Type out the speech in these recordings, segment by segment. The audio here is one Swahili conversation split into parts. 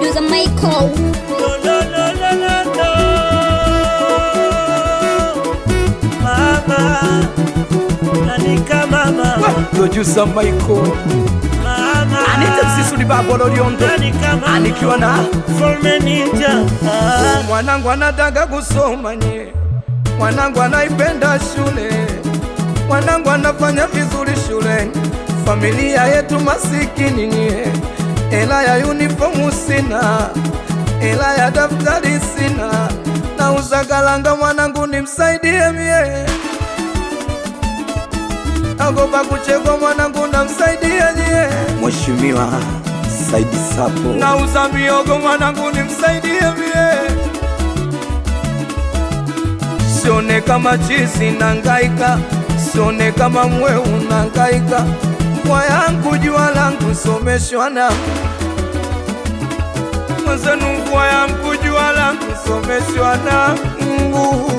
producer Michael. No, no, no, no, no, no. Mama, nanika mama, producer Michael mama, Anita Msisudi Babo Loliondo nanika mama, anikiwa na Mfalme Ninja. Ah, mwanangu anataka kusoma nye, mwanangu anaipenda shule, mwanangu anafanya vizuri shule, familia yetu masikini nye, ela ya uniformu sina, ela ya daftari sina, na uzagalanga mwanangu nimsaidie mie, agopa kuchekwa mwanangu namsaidie nye, Mheshimiwa Saidi Sapo nauza miogo mwanangu nimsaidie mie, sione kama chizi nangaika, sione kama mweu nangaika, mwa yangu jua langu someshwa na mwenzenu, mvua yangu jua langu someshwa na Mungu.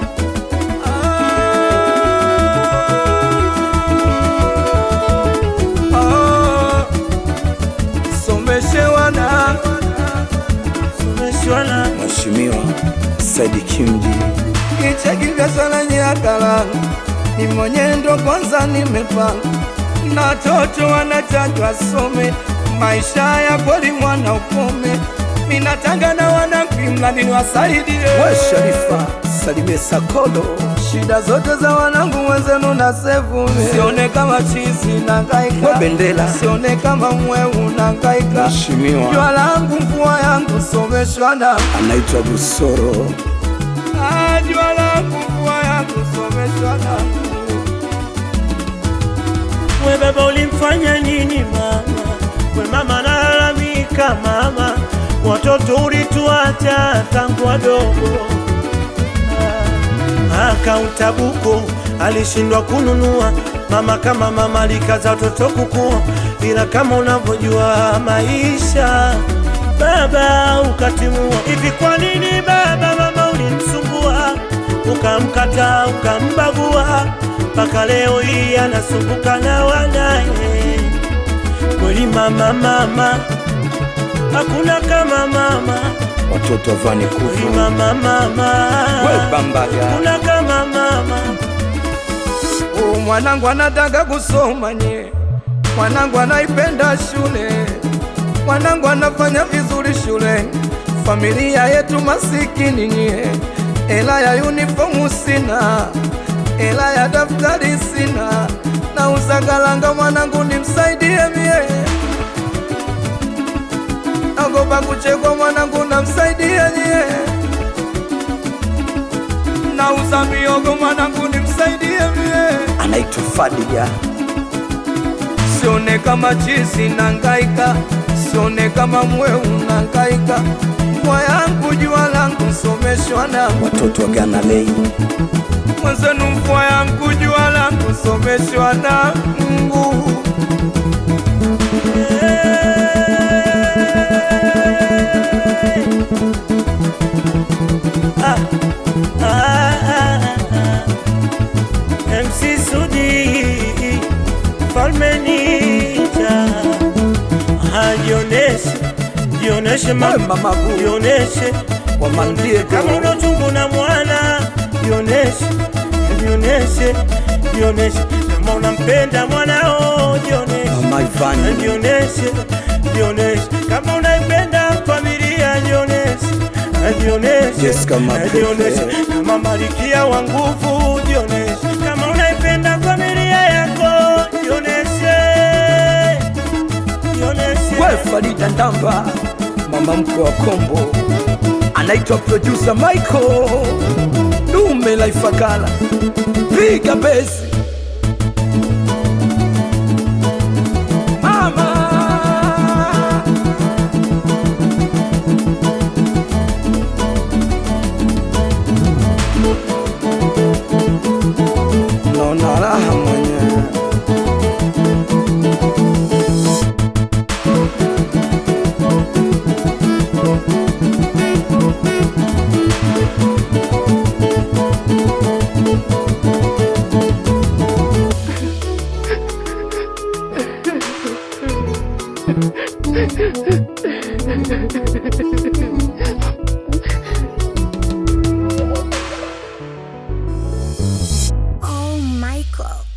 Ah, ah, someshewa na tumeshwana. Mheshimiwa Saidi Kimji kicheki vya sana nyakala ni mwenyendo kwanza nimepanga na toto wanatajwa some maisha ya kweli mwana ukome minatanga na wanangu mradi wasaidie we Sharifa Salimie Sakolo shida zote za wanangu wenzenu na sevu sione kama chizi na ngaika We Bendela. sione kama mweu na ngaika Mheshimiwa. jua langu mvua yangu someshwa na anaitwa Busoro Ah, jua langu mvua yangu someshwa na We baba ulimfanya nini mama? We mama nalalamika mama, watoto ulituacha tangu wadogo. Ah, Akaunta buko alishindwa kununua mama, kama mama alikaza watoto kukua, ila kama unavyojua maisha baba ukatimua. Hivi kwa nini baba mama ulimsumbua, ukamkata ukambagua, mpaka leo hii anasumbuka na wanaye? Kweli mama, mama hakuna kama mama, watoto wa Vani kweli Kuvu mama, mama we Bambaga hakuna kama mama. Oh, mwanangu anataka kusoma nye, mwanangu anaipenda shule, mwanangu anafanya vizuri shule, familia yetu masikini nye, ela ya uniformu sina, ela ya daftari sina, na uzagalanga mwanangu nimsaidie mie, agopa kuchekwa mwanangu namsaidie nye, nauza miogo mwanangu nimsaidie mie anaitwa Fadiga sione kama chizi nangaika, sione kama mweu nangaika, mwa yangu jua langu someshwa na watoto wa Ghana Lei mwenzenu, mvua yangu jua langu someshwa na Mungu. Ah, ah, ah, ah. MC Sudi Falme Ninja Ah, Jioneshe Jioneshe We mama mama bu Jioneshe wa Mandiego, kama una chungu na mwana Jioneshe Jioneshe Jioneshe kama unampenda mwanao Jioneshe Mama Ivani Jioneshe Jioneshe kama unaipenda familia Jioneshe Jioneshe Jessica Mapepe. Jioneshe kama malikia wa nguvu Jioneshe kama unaipenda familia yako Jioneshe Jioneshe we Farida Ndamba, mama mkwe wa Kombo, anaitwa producer Michael Dume la Ifakala, piga besi mama naona raha mwenyewe Moko.